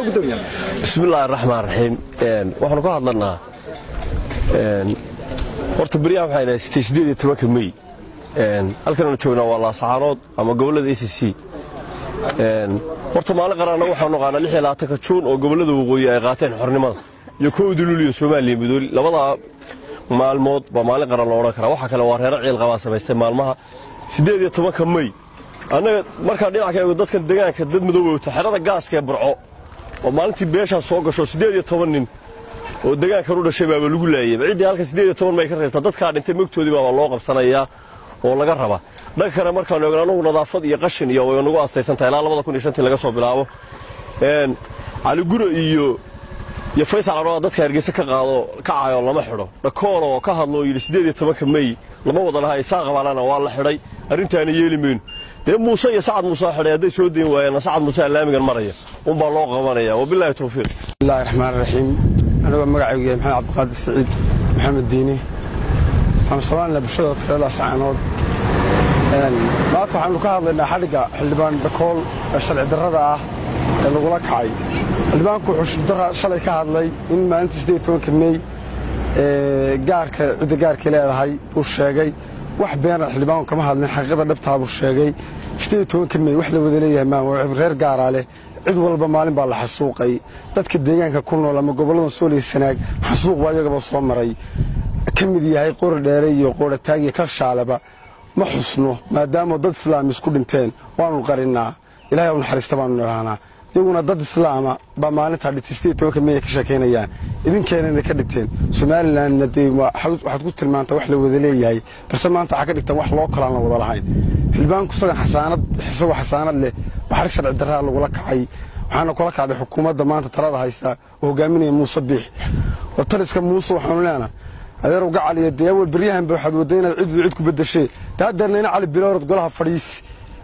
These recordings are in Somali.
gudoomiyaa bismillahi raxmaan raxiim waxaanu ka hadlanaa horta beryaha waxaan haystay siddeed iyo tobanka mey halkanaanu joognaa waa laasaxaanood ama gobollada a c c horta maalin qaraanna waxaanu naqaanaa lix iyo labaatanka juun oo gobollada waqooyi ay qaateen xornimada iyo kowda luliyo soomaaliya midooli labadaa maalmood baa maalin qaran lo odhan karaa waxa kale waa reero ciil qabaa samaystay maalmaha siddeed iyo tobanka mey annaga markaan dhinac ka eego dadkan degaanka dad madooba wata xerada gaaska ee burco oo maalintii beeshaan soo gasho siddeed iyo toban nin oo degaankan u dhashay baaba lagu laayay ciddii halka siddeed iyo toban may ka reebtaa dadkaa dhintay mogtoodii baaba loo qabsanayaa oo laga rabaa dhanka kale markaanu eegno annagu nadaafad iyo qashin iyo way nagu asaysan tahay ilaa labada kun iyo shantii laga soo bilaabo cali gure iyo iyo faysal carooda dadka hargeysa ka qaado kacayo lama xidho dhakoolo oo ka hadlo oo yidhi siddeed iyo tobanka mey lama wada laha isaa qabaalana waa la xidhay arrintaana yeeli mayno dee muuse iyo sacad muuse xidhay hadday soo dayn waayeenna sacad muuse allaamigan maraya unbaa loo qabanaya wabilaahi towfiiq bismillahi raxmaan raxiim anigoo magacaygu yahay maxamed cabdiqaadir saciid maxamed diini waxaanu samaynaa bulshada tireela sacaanood maanta waxaanu ka hadlaynaa xadhigga xildhibaan dhakool ee sharci darrada ah ee lagula kacay xildhibaanku wuxuu shalay ka hadlay in maalintii siddeed tobanka mey gaarka cidda gaarkay leedahay buu sheegay wax beena xildhibaanku kama hadlin xaqiiqada dhabtaa buu sheegay siddeed tobanka mey wax la wada leeyahay maama reer gaaraa leh cid walba maalin baa la xasuuqay dadka deegaanka ku nool ama gobollada sooliya sanaag xasuuq baa iyagaba soo maray ka mid yahay qori dheere iyo qoorataag iyo kalshaaleba ma xusno maadaama dad islaam isku dhinteen waanu qarinnaa ilahay u naxariista baanu nidhahnaa iyaguna dad islaama baa maalintaa dhintay siddeed tobanka mey ay ka sheekaynayaan idinkeenana ka dhigteen somalilanna dee waxaad ku tilmaantaa wax la wada leeyahay balse maanta waxaa ka dhigtaan wax loo kalaan la wada lahayn xildhibaanku isagan xasaanad isagoo xasaanad leh waxarig sharci darraa lagula kacay waxaana kula kacday xukuumadda maanta talada haysta oo hogaaminaya muuse biix oo taliska muuse waxaanu leenaha adeerow gacal iyo dee awal beryahanba waxaad wadda inaad ciddu cid ku beddeshee taa deerna ina cali biloorad golaha fadhiisi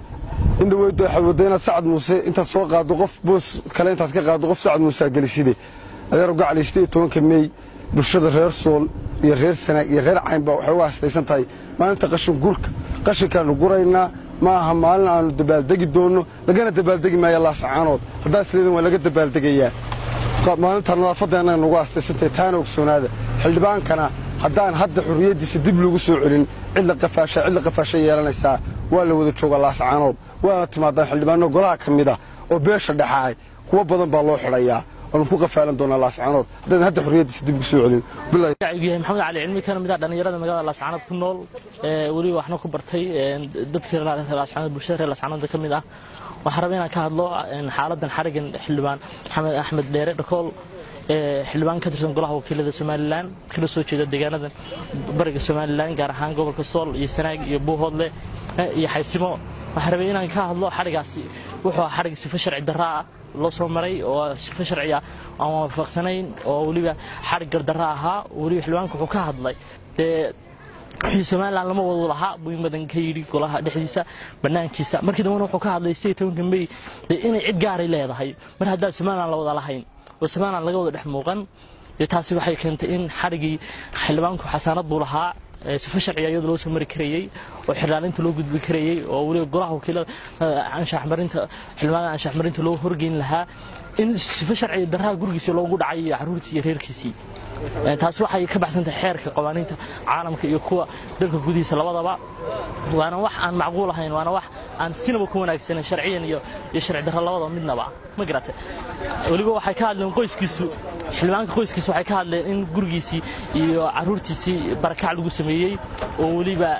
in dhaweydo waxaad wadda inaad sacad muuse intaad soo qaaddo qof boos kale intaad ka qaaddo qof sacad muuse aad geliside adeerow gacal iyo siddeed tobanka mey bulshada reer sool iyo reer sanaag iyo reer caynba waxay uga hastaysan tahay maalinta qashin gurka qashinkaannu guraynaa ma aha maalin aanu dabaaldegi doonno lagana dabaaldegi maayo laasacaanood haddaa isleedin waa laga dabaaldegayaa maalinta nadaafadda annaga nagu astaysantahay taana ogsoonaada xildhibaankana haddaan hadda xurriyaddiisa dib lagu soo celin cidla qafaasha cidla qafaasha yeelanaysaa waa la wada joogaa laasacaanood waana timaadaan xildhibaano golaha ka mid ah oo beesha dhexaay kuwo badan baa loo xidhayaa waanu ku qafaalan doonaa laascaanood haddaan hadda xurriyaddiisa dib ugu soo celin magacaygu yahay maxamed cali cilmi kana mid ah dhallinyarada magaalada laascaanood ku nool weliba waxna ku bartay dadkii laascaanood bulshada reer laascaanood ka mid ah waxaan rabaa inaan ka hadlo xaaladan xarigan xildhibaan maxamed axmed dheere dhakool xildhibaan ka tirsan golaha wakiilada somalilan kala soo jeeda deegaanadan bariga somalilan gaar ahaan gobolka sool iyo sanaag iyo buuhoodle iyo xaysimo waxaan rabay inaan ka hadlo xarigaasi wuxuu ahaa xarig sifo sharci darra ah loo soo maray oo sifo sharci ah aan waafaqsanayn oo weliba xarig gardarra ahaa weliba xildhibaanka wuxuu ka hadlay dee wixii somalilan lama wadu lahaa buu in badan ka yidhi golaha dhexdiisa bannaankiisa markii dambena wuxuu ka hadlay sidii tobanka mey inay cid gaaray leedahay mar haddaan somalilan la wada lahayn oo somalilan laga wada dhex muuqan dee taasi waxay keentay in xarigii xildhibaanku xasaanad buu lahaa sifo sharciga iyadoo loo soo mari karayey oo xirlaalinta loo gudbi karayey oo weliba golaha wakiilada anshaxmarinta xildhibaanada anshaxmarinta loo horgeyn lahaa in sifo sharciga darraha gurigiisa loogu dhacay iyo caruurtii iyo reerkiisii taasi waxay ka baxsantahay xeerka qawaaniinta caalamka iyo kuwa dalka gudihiisa labadaba waana wax aan macquul ahayn waana wax aan sinaba ku wanaagsanan sharciyan iyo iyo sharci darro labadaba midnaba ma garate weliba waxay ka hadleen qoyskiisu xildhibaanka qoyskiisa waxay ka hadleen in gurigiisii iyo caruurtiisii barakac lagu sameeyey oo weliba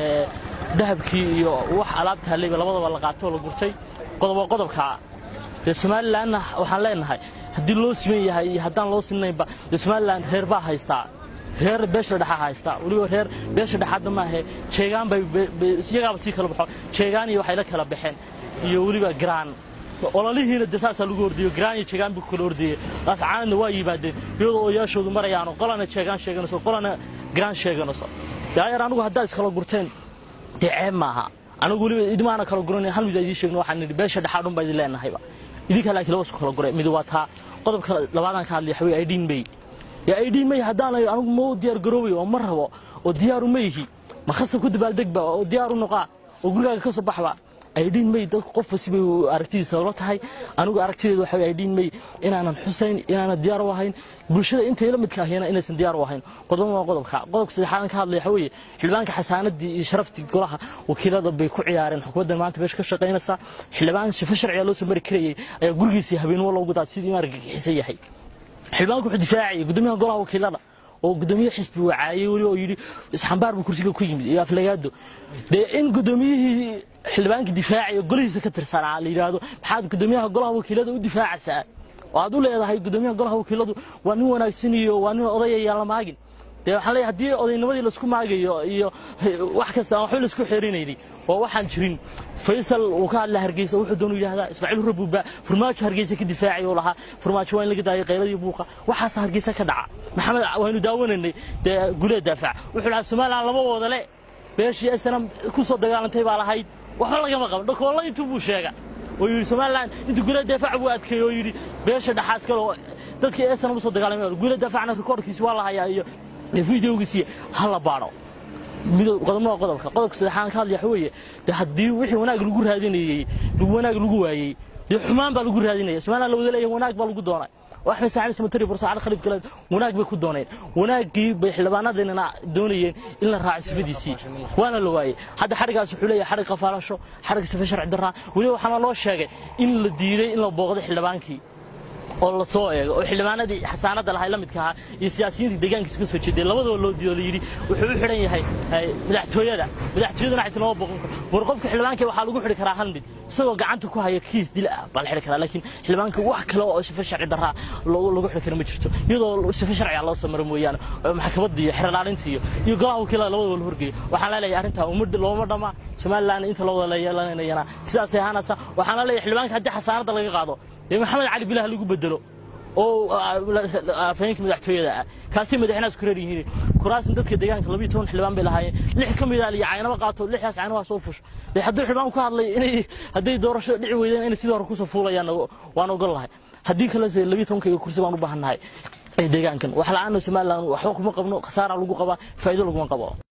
dahabkii iyo wax alaabta haleyba labadaba la qaatay oo la gurtay qodob qodobka dee somalilanna waxaan leenahay haddii loo siman yahay iyo haddaan loo siminaynba dee somalilan reer baa haystaa reer beesha dhexaa haystaa weliba reer beesha dhexaadna maahe jeegaan bay iyagaaba sii kala baxo jeegaan iyo waxay la kala baxeen iyo weliba garaan ololihiina dee saasaa lagu ordayo garaan iyo jeegaan buu kala ordayey laascaanadna waa yimaadeen iyadoo oyaashoodu marayaano qolana jeegaan sheeganayso qolana garaan sheeganayso daayar anigu haddaa iskala gurteen dee ceeb maaha anigu weliba idmaana kala guran hal mid idiin sheegno waxaan nidhi beesha dhexaadhun baa idin leenahayba idinka laakiin laba isku kala gure mid waa taa qodobka labaadaan ka hadlay waxaweye aydhiin may yaa aydhiin may haddaanayo anigu ma diyaar garoobay oo ma rabo oo diyaaru ma yihi ma khasab ku dabaaldegba oo diyaaru noqaa oo gurigaaga ka soo baxba aydhiin may dadku qof wasibay aragtidiisa la tahay anigu aragtideedu waxa aydhiin may inaanan xusayn inaanan diyaar u ahayn bulshada intay la midka ahiyana inaysan diyaar u ahayn qodob waa qodobka qodobka saddexaad ka hadlaya waxa weeye xildhibaanka xasaanadii iyo sharaftii golaha wakiilada bay ku ciyaareen xukuumaddan maanta meesha ka shaqaynaysa xildhibaan sifo sharciga loo soo mari karayay ayaa gurigiisii habeenimo loogu daad sidii maarka xisan yahay xildhibaanku wuxuu difaacayay gudoomiyaha golaha wakiilada oo gudoomiye xisbi wacaayay weli oo yidhi isxambaar buu kursiga ku yimid iyo aflagaado dee in gudoomiyihii xildhibaankii difaacaya golihiisa ka tirsanaa la yidhaahdo maxaad gudoomiyaha golaha wakiilada u difaacaysaa oo aad u leedahay gudoomiyaha golaha wakiiladu waa nin wanaagsan iyo waa nin odayayaan la maagin dee waxaan leeyahay haddii odaynimadii laisku maagayo iyo wax kasta aan waxba laisku xeerinaynin oo waxaan jirin faysal uu ka hadla hargeysa wuxuu doonu yidhahdaa ismaaciil rabuuba furmaajo hargeysa ka difaacay oo lahaa furmaajo waa in laga daayay qayladii buuqa waxaas hargeysa ka dhaca maxamed waynu daawanaynay dee gulee daafac wuxuu dhahaa somaliland lama wada le beeshii asana ku soo dagaalantay baa lahayd waxba lagama qaban dhakoolla intuu buu sheega oo yidhi somaliland intuu gulee daafac buu adkeeyey oo yidhi beesha dhaxaas kale oo dadkii asana u soo dagaalamay gulee daafacna rikoorkiisi waa la hayaa iyo videogiisii ha la baadho qodobna waa qodobka qodobka saddexaan ka hadlaya waxa weeye dee haddii wixii wanaag lagu raadinayey wanaag lagu waayey dee xumaan baa lagu raadinaya somaliland la wada leeyahay wanaag baa lagu doonay oo axmed saacid samatari bursaacad khaliif kale wanaag bay ku dooneen wanaaggii bay xildhibaanadeennana doonayeen in la raaco sifadiisii waana la waayey hadda xadhigaas wuxuu leeyahay xadhig qafaalasho xadhig sifa sharci darraa weliba waxaana loo sheegay in la diiday in la booqdo xildhibaankii oo la soo eego oo xildhibaanadii xasaanadda lahay la midka ahaa iyo siyaasiyiintii deegaankiisa ka soo jeeday labadaba loo diido la yidhi wuxuu u xidhan yahay madaxtooyada madaxtooyaduna xayta lama boqon karo war qofka xildhibaanka waxaa lagu xidhi karaa hal mid isagoo gacanta ku haya kiis dil ah baa la xidhi karaa laakiin xildhibaanka wax kale oo sifo sharci darraa lagu xidhi karo ma jirto iyadoo sifo sharciga loo samaro mooyaane maxkamadda iyo xeerlaalinta iyo iyo golaha wakiilada labadaba la horgeeyo waxaan leeyahay arrintaa looma dhama somaliland inta la wada yeelanayana sidaasay ahaanaysa waxaan leeyahay xildhibaanka haddii xasaanadda laga qaado dee maxamed cali bilah lagu bedelo oo afhayeenka madaxtooyada ah kaasi madaxweynahaas ku reer yihiin kuraasna dadka deegaanka labiyo toban xildhibaan bay lahaayeen lix ka mid ah iyo caynaba qaato lixdaas caynabaha soo fusho dee hadduu xildhibaan ka hadlay inay hadday doorasho dhici weydeen inay sidii hore kusoo fuulayaan waan ogol lahay haddii kalese labiyo tobankayga kursi baan u baahannahay ee deegaankan wax la-aana somaliland waxba kuma qabno khasaara lagu qabaa faa'iido laguma qabo